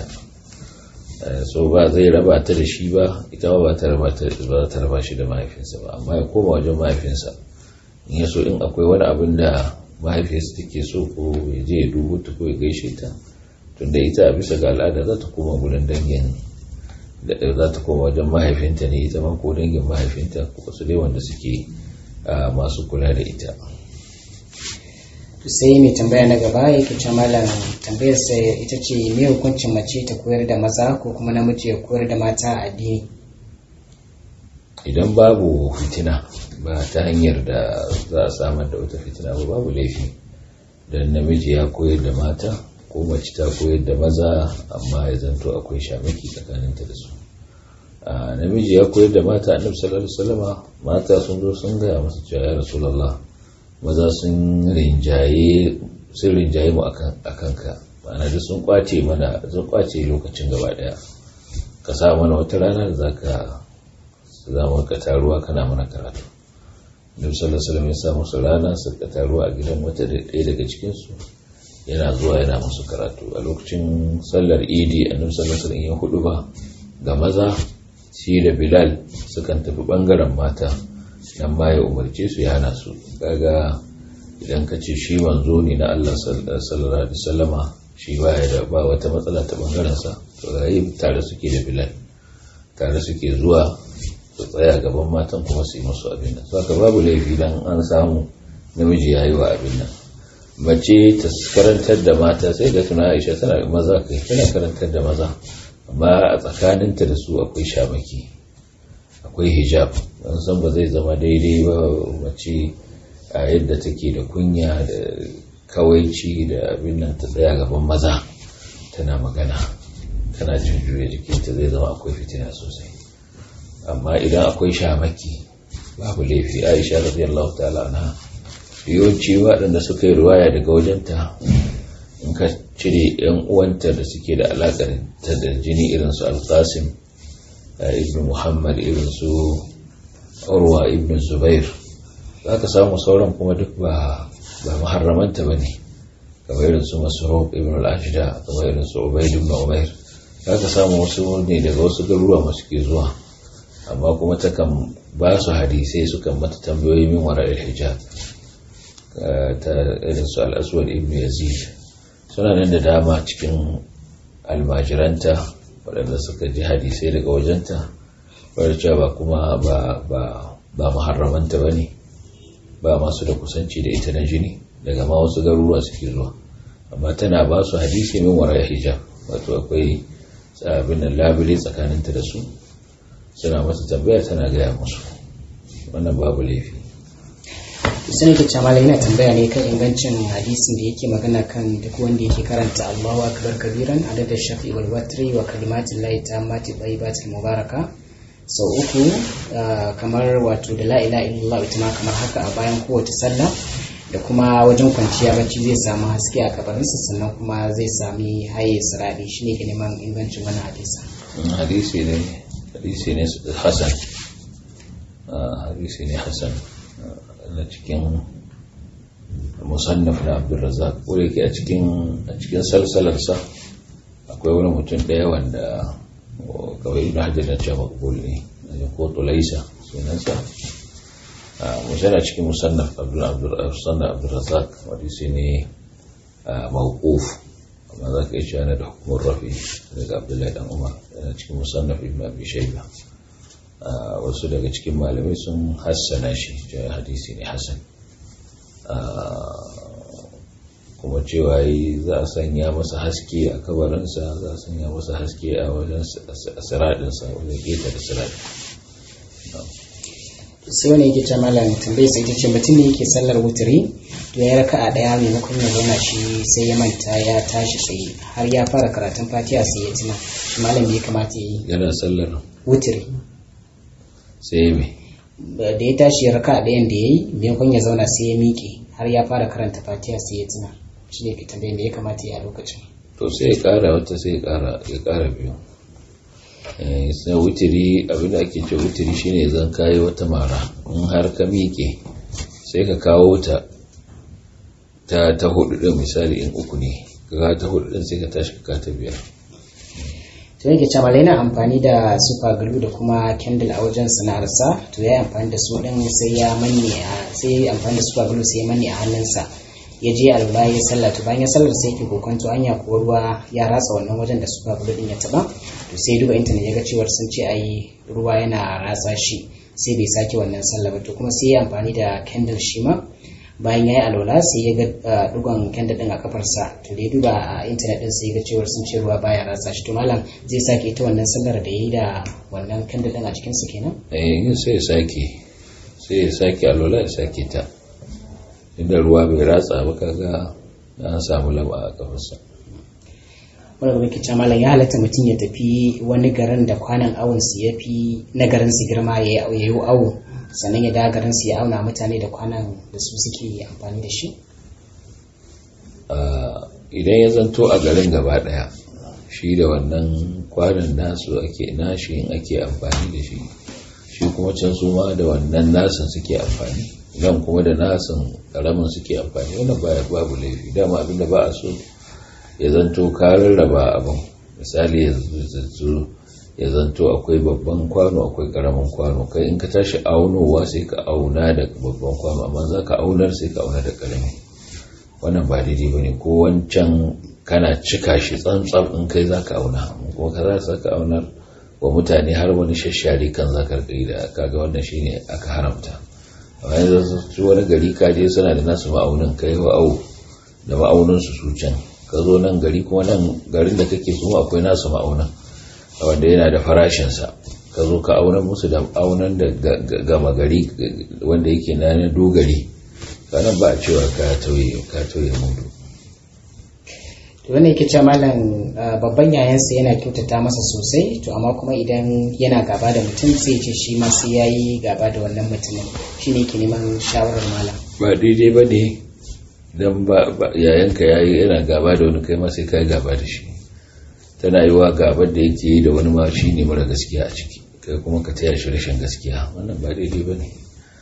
so ba zai raba ta da shi ba ita ma ba ta raba ta raba shi da mahaifinsa ba amma ya koma wajen mahaifinsa in ya so in akwai wani abin da mahaifiyarsa take so ko ya je ya dubo ta ko ya gaishe ta tunda ita a bisa ga al'ada za ta koma gurin dangin da za ta koma wajen mahaifinta ne ita ma ko dangin mahaifinta ko wasu dai wanda suke masu kula da ita sai mai tambaya na gaba yake ce malam tambayar sa ita ce me hukuncin mace ta koyar da maza ko kuma namiji ya koyar da mata a addini idan babu fitina ba ta hanyar da za a samar da wata fitina ba babu laifi dan namiji ya koyar da mata ko mace ta koyar da maza amma ya zanto akwai shamaki tsakaninta da su a namiji ya koyar da mata annabi sallallahu alaihi wasallama mata sun zo sun gaya masa cewa ya rasulullah maza sun rinjaye sun rinjaye mu akan ka ma'ana da sun kwace mana sun kwace lokacin gaba daya ka sa mana wata rana da zaka zama ka taruwa kana mana karatu Nabi sallallahu alaihi wasallam ya sa musu rana su ka taruwa a gidan wata ɗaya daga cikin su yana zuwa yana musu karatu a lokacin sallar idi annabi sallallahu alaihi wasallam ya hudu ba ga maza shi da bilal sukan tafi bangaren mata nan ma ya umarce su ya hana su kaga idan ka ce shi manzo ne na Allah sallallahu alaihi wasallama shi ba ya da ba wata matsala ta bangaren sa to rayi tare suke da bilal tare suke zuwa su tsaya gaban matan kuma su yi musu abin nan saka babu laifi dan an samu namiji yayi wa abin nan mace ta karantar da mata sai ga tuna Aisha tana maza kai tana karantar da maza amma a tsakaninta da su akwai shamaki akwai hijab don san ba zai zama daidai ba mace a yadda take da kunya da kawaici da abin nan ta tsaya gaban maza tana magana tana jin juya jikinta zai zama akwai fitina sosai amma idan akwai shamaki babu laifi aisha radiyallahu ta'ala anha yawanci waɗanda suka yi ruwaya daga wajenta in ka cire yan uwanta da suke da alaƙar ta da jini irin su alƙasim ibn muhammad irin su urwa ibn zubair za ka samu sauran kuma duk ba ba maharramanta ba ne kamar irin su masaruf ibn al-ashida kamar irin su ubaid ibn umair za ka samu wasu ne daga wasu garuruwa masu ke zuwa amma kuma takan ba su hadisai sukan mata tambayoyi min wara hijab ta irin su al-aswad ibn yazid suna nan da dama cikin almajiranta waɗanda suka ji hadisai daga wajenta wadda cewa ba kuma ba maharramanta ba ne ba masu da kusanci da ita na jini daga ma wasu garuruwa suke zuwa amma tana ba su hadisi min wara hijab wato akwai abin da labule tsakaninta da su suna masa tambaya tana gaya musu wannan babu laifi sani da camala yana tambaya ne kan ingancin hadisin da yake magana kan duk wanda yake karanta Allahu akbar kabiran adada shafi wal watri wa kalimatin lahi tammati tayyibatil mubaraka sau uku kamar wato da la ilaha illallah ita ma kamar haka a bayan kowace sallah da kuma wajen kwanciya bacci zai samu haske a kabarinsa sannan kuma zai sami haye siradi shine ke neman ingancin wani hadisa hadisi ne hadisi ne hasan hadisi ne hasan na cikin musannaf na abdulrazak ko yake a cikin a cikin salsalarsa akwai wani mutum ɗaya wanda kawai ibn hajar na cewa makbul ne ko tulaisa sunansa musana cikin musannaf abdulrazak hadisi ne mawquf amma za ka yi cewa da hukumar rafi daga abdullahi dan umar yana cikin musannaf ibn abi shayba wasu daga cikin malamai sun hassana shi cewa hadisi ne hassan kuma cewa yi za a sanya masa haske a kabarinsa za a sanya masa haske a wajen siradinsa wajen keta da siradin sai wani yake ce malam tambayi sai ce mutum ne yake sallar wuturi to ya raka a daya maimakon ya zauna shi sai ya manta ya tashi tsaye har ya fara karatun fatiha sai ya tuna shi malam ya kamata ya yi yana sallar wuturi sai mai da ya tashi ya raka a ɗayan da ya yi maimakon ya zauna sai ya miƙe har ya fara karanta fatiha sai ya tuna shi ne ke tambayi me ya kamata ya yi a lokacin to sai ya kara wata sai ya kara ya kara biyu sai wutiri abinda ake ce wutiri shine zan kayi wata mara in har ka miƙe sai ka kawo ta ta ta hudu din misali in uku ne ka ta hudu din sai ka tashi ka ta biyar to yake cewa yana amfani da super glue da kuma candle a wajen sana'arsa to ya yi amfani da su din sai ya manne a sai ya amfani da super glue sai ya manne a hannunsa ya je alba ya sallah to bayan ya sallar sai yake kokonto anya ko ruwa ya ratsa wannan wajen da super glue din ya taba to sai duba intanet ya ga cewar sun ce ai ruwa yana ratsa shi sai bai sake wannan sallah ba to kuma sai ya amfani da candle shi ma bayan ya yi alwala sai ya ga dugon kenda din a kafarsa to da ya duba a intanet din sai ya ga cewar sun ce ruwa baya ratsa shi to malam zai sake ita wannan sallar da ya yi da wannan kenda din a cikin su kenan eh sai ya sake sai ya sake alwala ya sake ta inda ruwa bai ratsa ba kaga an samu laba a kafarsa wanda kuma ke malam ya halatta mutum ya tafi wani garin da kwanan awon su ya fi na garin su girma ya yi awo sannan ya dawo garin su ya auna mutane da kwanan da su suke amfani da shi idan ya zanto a garin gaba daya shi da wannan kwanan nasu ake nashi in ake amfani da shi shi kuma can su ma da wannan nasin suke amfani nan kuma da nasin karamin suke amfani wannan baya babu laifi dama abinda ba a so ya zanto ka rarraba abin misali ya zanto akwai babban kwano akwai karamin kwano kai in ka tashi aunowa sai ka auna da babban kwano amma za ka aunar sai ka auna da karami wannan ba daidai ba ne ko wancan kana cika shi tsantsam in kai za ka auna kuma ka za ka aunar wa mutane har wani shashari kan za ka da kaga wannan shine aka haramta amma yanzu wani gari kaje suna da nasu ma'aunin kai wa au da ma'aunin su su can ka zo nan gari kuma nan garin da kake su akwai nasu ma'aunan wanda yana da farashinsa ka zo ka aunar musu da aunan da gama gari wanda yake na dogari kanan ba a cewa ka tauye ka tauye mudu to wannan yake cewa malam babban yayansa yana kyautata masa sosai to amma kuma idan yana gaba da mutum sai ce shi ma sai yayi gaba da wannan mutumin shine yake neman shawarar malam ba daidai ba ne idan yayanka ya yi yana gaba da wani kai ma sai ka yi gaba da shi tana yi wa gabar da yake yi da wani ma shi ne mara gaskiya a ciki kai kuma ka taya shi rashin gaskiya wannan ba daidai ba ne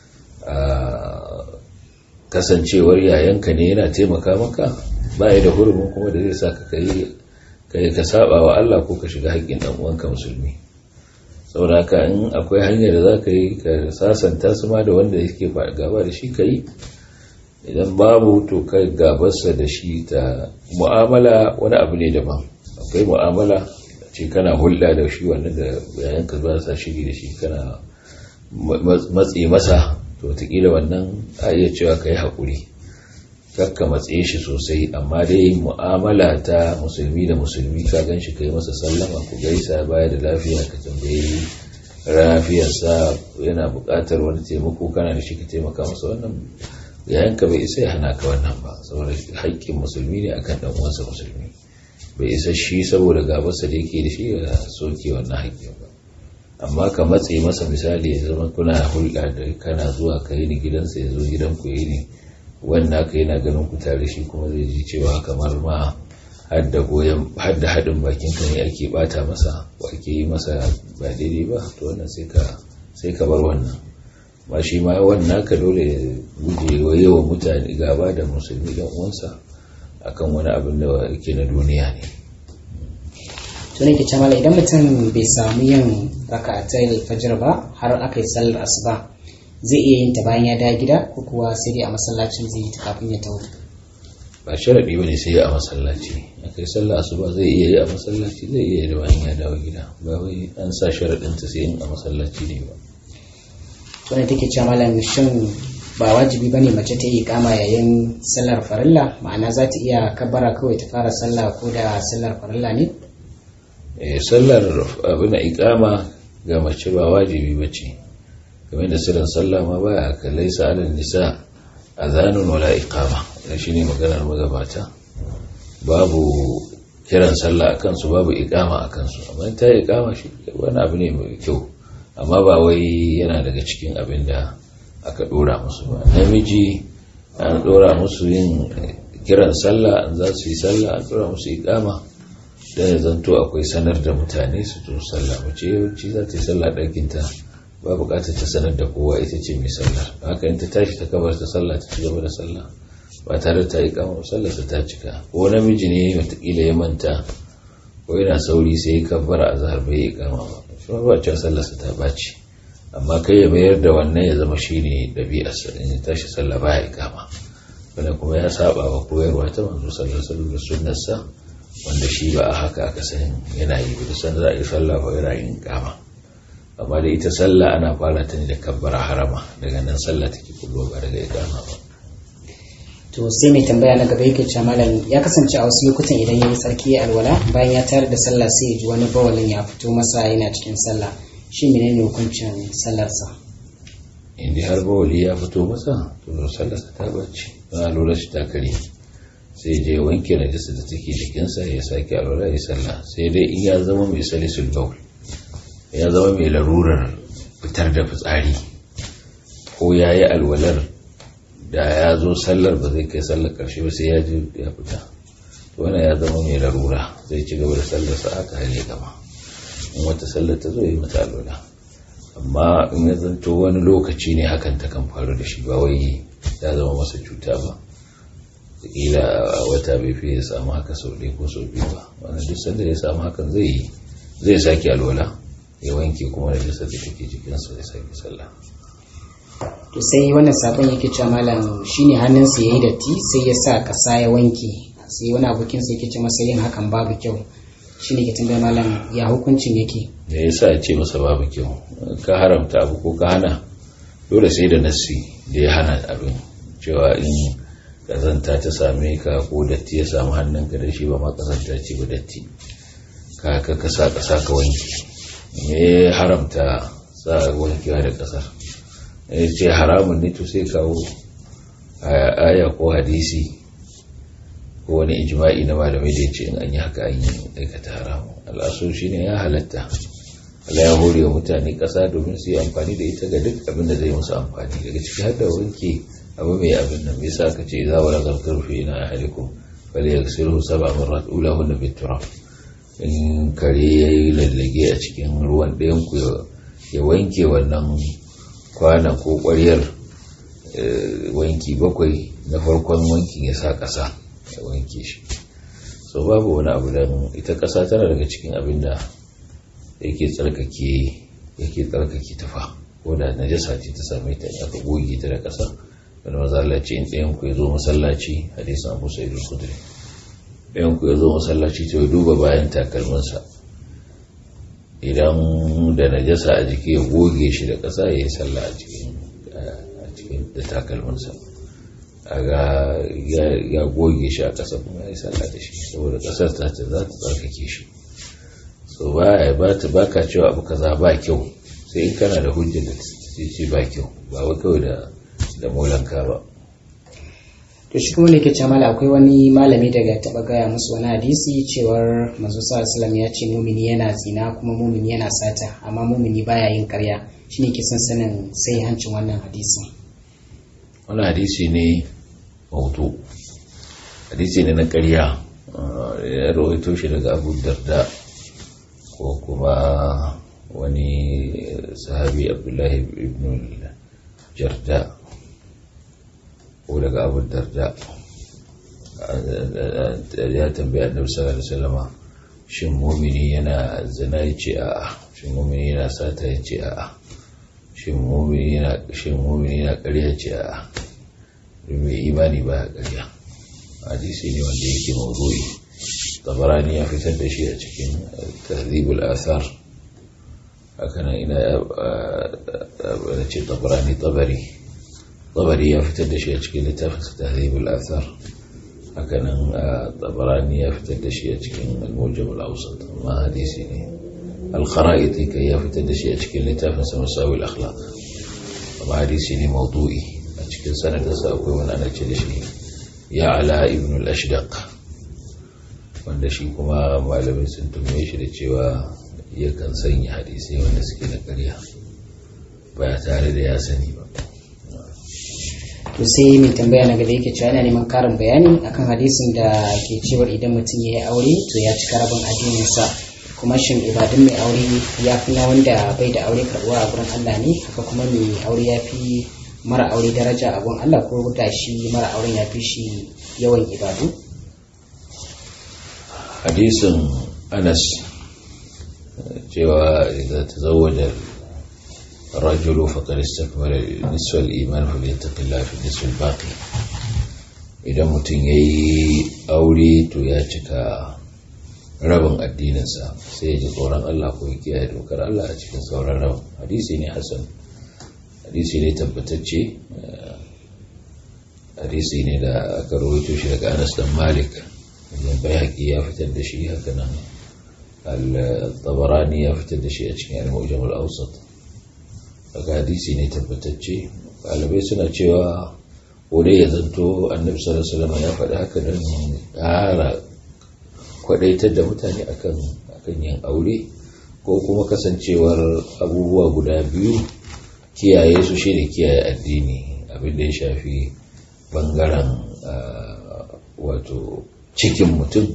kasancewar yayanka ne yana taimaka maka ba ya da hurumin kuma da zai sa ka kai ka saba wa Allah ko ka shiga haƙƙin ɗan uwanka musulmi saboda haka in akwai hanyar da za ka yi ka sasanta su ma da wanda yake gaba da shi ka yi idan babu to kai gabarsa da shi ta mu'amala wani abu ne daban akwai mu'amala ce kana hulɗa da shi wannan da yayanka ba sa shiri da shi kana matse masa to wataƙila wannan a iya cewa ka yi haƙuri kakka matse shi sosai amma dai mu'amala ta musulmi da musulmi ka gan shi ka yi masa sallama ku gaisa baya da lafiya ka tambayi lafiyarsa yana buƙatar wani taimako kana da shi ka taimaka masa wannan yayanka bai isa ya hana ka wannan ba saboda haƙƙin musulmi ne akan dan uwansa musulmi bai isa shi saboda gabarsa da yake da shi ya soke wannan haƙƙin ba amma ka matse masa misali ya zama kuna hulɗa da kana zuwa ka yi ni gidansa ya zo gidan ku yi ni wannan ka yana ganin ku tare shi kuma zai ji cewa kamar ma hadda goyon hadda haɗin bakin ka ne ake bata masa ko ake yi masa ba daidai ba to wannan sai ka sai ka bar wannan ba shi ma wannan ka dole ya guje wa yawan mutane gaba da musulmi dan uwansa akan wani abin da yake na duniya ne to ne ke mala idan mutum bai samu yin raka'atai fajr ba har aka yi sallar asuba zai iya yin ta bayan ya dawo gida ko kuwa sai dai a masallacin zai yi ta kafin ya tawo ba sharadi bane sai a masallaci aka yi sallar asuba zai iya yi a masallaci zai iya yi da bayan ya dawo gida ba wai an sa sharadin ta sai yin a masallaci ne ba wanda take cewa malam shin ba wajibi bane mace ta yi kama yayin sallar farilla ma'ana za ta iya kabbara kawai ta fara sallah ko da sallar farilla ne eh sallar abin da ikama ga mace ba wajibi bace kamar da sirrin sallah ma baya kallai sa alal nisa azanun wala iqama wannan shine maganar magabata babu kiran sallah akan su babu iqama akan su amma ta iqama shi wani abu ne mai kyau amma ba wai yana daga cikin abin da aka dora musu ba namiji an dora musu yin kiran sallah an za su yi sallah an dora musu ikama don ya zanto akwai sanar da mutane su to sallah mace yawanci za ta yi sallah ɗakinta ba buƙatar ta sanar da kowa ita ce mai sallah haka in ta tashi ta kabar ta sallah ta ci gaba da sallah ba tare da ta yi kama sallah ta cika ko namiji ne watakila ya manta ko yana sauri sai ya kabbara a zahar bai yi kama ba shi ba cewa sallarsa ta ɓaci amma kai ya mayar da wannan ya zama shi ne ɗabi'arsa in ya tashi sallah ba ya kama wanda kuma ya saba wa koyarwa ta manzo sallar sallar da sunnarsa wanda shi ba a haka aka san yana yi da san za a yi sallah ba yana yin kama amma da ita sallah ana fara ta ne da kabbara harama daga nan sallah take kullo ba daga ikama ba to sai mai tambaya na gaba yake cewa malam ya kasance a wasu lokutan idan ya yi tsarki ya alwala bayan ya tare da sallah sai ya ji wani bawalin ya fito masa yana cikin sallah shi menene hukuncin sallarsa inda har bawali ya fito masa to sallarsa ta bacci ba lura shi ta kare sai je wanke najasa da take jikinsa ya sake alwala ya sallah sai dai in ya zama mai salisul bawl ya zama mai larurar fitar da fitsari ko ya yi alwalar da ya zo sallar ba zai kai sallar karshe ba sai ya ji ya fita wannan ya zama mai larura zai ci gaba da sallar sa aka hale gama in wata sallar ta zo yi mata alwala amma in ya zanto wani lokaci ne hakan ta kan faru da shi ba wai ya zama masa cuta ba kila wata bai fi ya samu haka sau ɗaya ko sau biyu ba wannan duk sanda ya samu hakan zai yi zai sake alwala ya wanke kuma da jisa da take jikinsa ya sake sallah to sai wannan sakon yake cewa malam shine hannunsa yayi datti sai ya sa kasa ya wanke sai wani abokin sa yake ce masa yin hakan babu kyau shine ke tambaya malam ya hukuncin yake da yasa ya ce masa babu kyau ka haramta abu ko ka hana dole sai da nassi da ya hana abin cewa in kazanta ta same ka ko datti ya samu hannunka da shi ba ma kazanta ce ba datti ka ka ka sa kasa ka wanke me haramta sa wankewa da kasar ya ce haramun ne to sai kawo aya ko hadisi ko wani ijma'i na malamai da ya ce in an yi haka an yi aikata haramun al'aso shi ne ya halatta Allah ya hore wa mutane ƙasa domin su yi amfani da ita ga duk abin da zai musu amfani daga ciki har da wanke abu mai abin nan bai sa ka ce za wa ragar karfe na ahalikum bal ya sirhu saba marat ula hunna bitura in kare ya yi lallage a cikin ruwan ɗayan ku ya wanke wannan kwana ko ƙwaryar wanki bakwai na farkon wankin ya sa ƙasa ya wanke shi so babu wani abu don ita ƙasa tana daga cikin abin da yake tsarkake yake tsarkake tufa ko da najasa ce ta same ta aka goge ta da ƙasa wani mazallaci in ɗayan ku ya zo masallaci hadisin abu sai da kudri ɗayan ku ya zo masallaci to ya duba bayan takalminsa idan da najasa a jiki ya goge shi da ƙasa ya yi sallah a cikin da takalminsa a ga ya goge shi a ƙasa kuma ya yi sallah da shi saboda ƙasar ta ce za ta tsarkake shi so ba ba ta baka cewa abu kaza ba kyau sai in kana da hujjar da ce ba kyau ba wai kawai da da molanka ba to shi kuma ke cewa mala akwai wani malami daga taba gaya musu wani hadisi cewar manzo sallallahu ya ce mumini yana zina kuma mumini yana sata amma mumini baya yin karya shine ke son sanin sai hancin wannan hadisin wani hadisi ne mautu hadisi ne na karya ya rawaito shi daga abu darda ko kuma wani sahabi abdullahi ibn jarda ko daga abu darda ya tambaya annabi sallallahu alaihi wasallama shin mumini yana zina ya ce a'a shin mumini yana sata ya ce a'a shin mumini yana shin mumini yana ƙarya ce a'a mai imani ba ya ƙarya hadisi ne wanda yake mawdu'i tabarani ya fitar da shi a cikin tahdhibul athar haka nan ina ya ce tabarani tabari tabari ya fitar da shi a cikin littafin tahdhibul athar haka nan tabarani ya fitar da shi a cikin al-mujam al-awsat amma hadisi ne al-khara'iti kai ya fitar da shi a cikin littafin sa masawi al-akhlaq amma hadisi ne mawdu'i a cikin sanadinsa akwai wani ana ce da shi ya ala ibn al-ashdaq wanda shi kuma malamai sun tume shi da cewa yakan sanya hadisai wanda suke na ƙarya ba tare da ya sani ba to sai mai tambaya na gaba yake cewa yana neman karin bayani akan hadisin da ke cewar idan mutum ya yi aure to ya cika rabin addininsa kuma shin ibadun mai aure ya fi na wanda bai da aure karbuwa a gurin Allah ne haka kuma mai aure ya fi mara aure daraja a gurin Allah ko da shi mara auren ya fi shi yawan ibadu hadisin anas cewa idan ta zawajar rajulu faƙar istakmala nisfal iman falyattaqi Allah fi nisfal baqi idan mutum yayi aure to ya cika rabin addininsa sai ya ji tsoron Allah ko ya kiyaye dokar Allah a cikin sauran rabin hadisi ne hasan hadisi ne tabbatacce hadisi ne da aka rawaito shi daga Anas dan Malik wajen bayhaqi ya fitar da shi haka nan al-Tabarani ya fitar da shi a cikin al-Mu'jam al-Awsat daga hadisi ne tabbatacce ɗalibai suna cewa ko dai ya zanto annabi sallallahu alaihi wasallam ya faɗi haka don ƙara kwadaitar da mutane akan akan yin aure ko kuma kasancewar abubuwa guda biyu kiyaye su shi ne kiyaye addini abin da ya shafi bangaren wato cikin mutum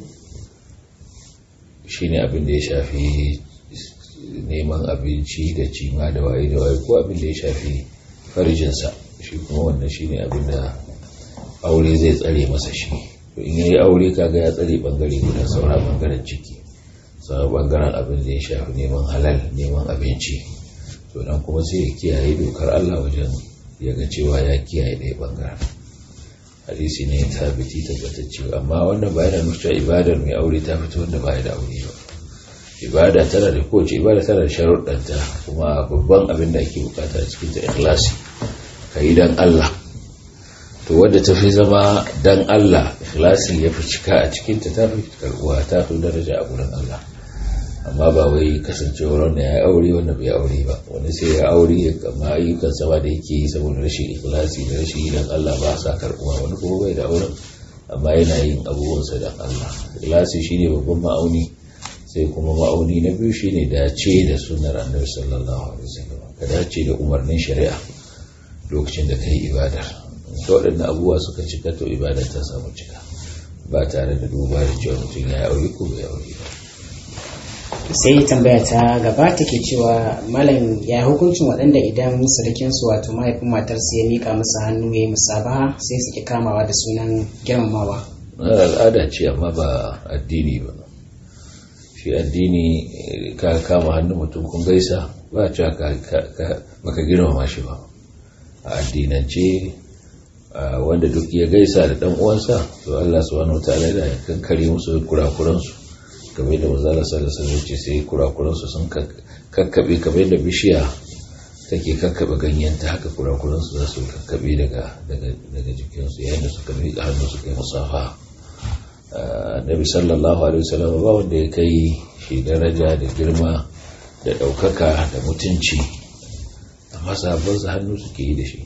shi ne abin da ya shafi neman abinci da cima da waye da waye ko abin da ya shafi farjinsa shi kuma wannan shi ne abin da aure zai tsare masa shi in yi aure kaga ya tsare bangare guda saura bangaren ciki saura bangaren abin da ya shafi neman halal neman abinci to nan kuma sai ya kiyaye dokar Allah wajen ya ga cewa ya kiyaye ɗaya bangaren hadisi ne tabbiti tabbatacce amma wannan ba yana nufin ibadar mai aure ta fito wanda ba ya da aure ba ibada tana da kowace ibada tana da sharuɗanta kuma babban abin da ake bukata a cikin ta ikhlasi ka yi dan Allah to wadda ta fi zama dan Allah ikhlasi ya fi cika a cikinta ta fi karbuwa ta fi daraja a gurin Allah amma ba wai kasancewar wanda ya aure wanda bai aure ba wani sai ya aure ya kama ayyukan sama da yake yi saboda rashin ikhlasi da rashin dan Allah ba sa karbuwa wani kuma bai da auren amma yana yin abubuwansa dan Allah ikhlasi shine babban ma'auni sai kuma ma'auni na biyu shine dace da sunnar annabi sallallahu alaihi wasallam ka dace da umarnin shari'a lokacin da kai ibadar da waɗannan abubuwa suka cika to ibada ta samu cika ba tare da duba da cewa mutum ya aure ko bai aure ba sai tambaya ta gaba take cewa malam ya hukuncin waɗanda idan surukin su wato mahaifin matarsa ya mika musu hannu ya yi musabaha sai su ki kamawa da sunan girmamawa al'ada ce amma ba addini ba shi addini ka kama hannun mutum kun gaisa ba cewa baka girmama shi ba a addinance wanda duk ya gaisa da dan uwansa to Allah subhanahu wataala yana kankare musu kurakuran su kamar da manzala sallallahu alaihi wasallam sai kurakuran su sun kakkabe kamar da bishiya take kakkabe ganyenta haka kurakuran su za su kakkabe daga daga daga jikin su yayin da suka miƙa hannu suka yi musafa Nabi sallallahu alaihi wasallam ba wanda ya kai shi daraja da girma da ɗaukaka da mutunci amma sahabban hannu suke yi da shi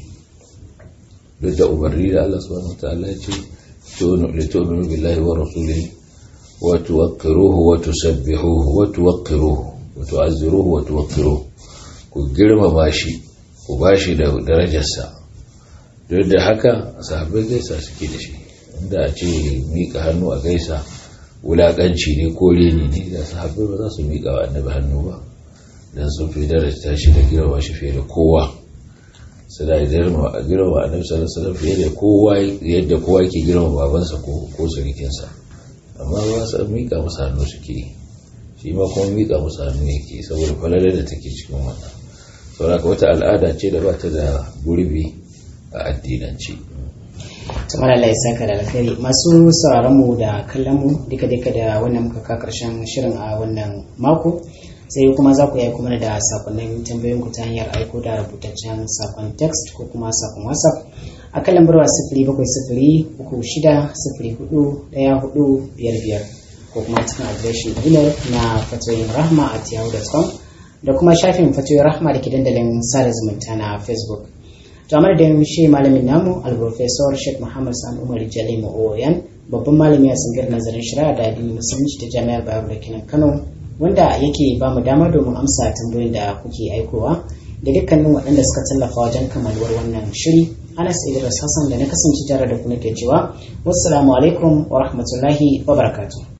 duk da umarni da Allah subhanahu wa ta'ala ya ce li tu'minu billahi wa rasulihi wa tuwaqqiruhu wa tusabbihuhu wa tuwaqqiruhu wa tu'azziruhu wa tuwaqqiruhu ku girmama shi ku bashi da darajarsa duk da haka sahabbai gaisa suke da shi inda a ce miƙa hannu a gaisa wulaƙanci ne ko reni ne da sahabbai ba za su miƙa wa annabi hannu ba dan sun fi daraja shi da girma shi fiye da kowa su da girma a girma a nabi sallallahu alaihi fiye da kowa yadda kowa ke girma babansa ko ko surikinsa amma ba su mika masa hannu suke shi ma kuma mika masa hannu yake saboda falalar da take cikin wannan saboda wata al'ada ce da ba ta da gurbi a addinance tumar Allah ya saka da alkhairi masu sauraron mu da kallon mu duka duka da wannan muka ka karshen shirin a wannan mako sai kuma za ku yi kuma da sakonnin tambayoyin ku ta hanyar aiko da rubutaccen sakon text ko kuma sakon whatsapp a kan lambar sifiri bakwai sifiri uku shida sifiri hudu daya hudu biyar biyar ko kuma cikin adireshin email na fatoyin rahma at yahoo.com da kuma shafin fatoyin rahma da ke dandalin sada zumunta na facebook to amma da shi malamin namu alprofesor sheikh muhammad sani umar jalimu oyan babban malami a tsangar nazarin shari'a da addinin musulunci ta jami'ar bayero da kenan kano wanda yake ba mu dama domin amsa tambayoyin da kuke aikowa da dukkanin waɗanda suka tallafa wajen kamaluwar wannan shiri anas idris hassan da na kasance tare da ku nake cewa wassalamu alaikum wa rahmatullahi wa barakatuh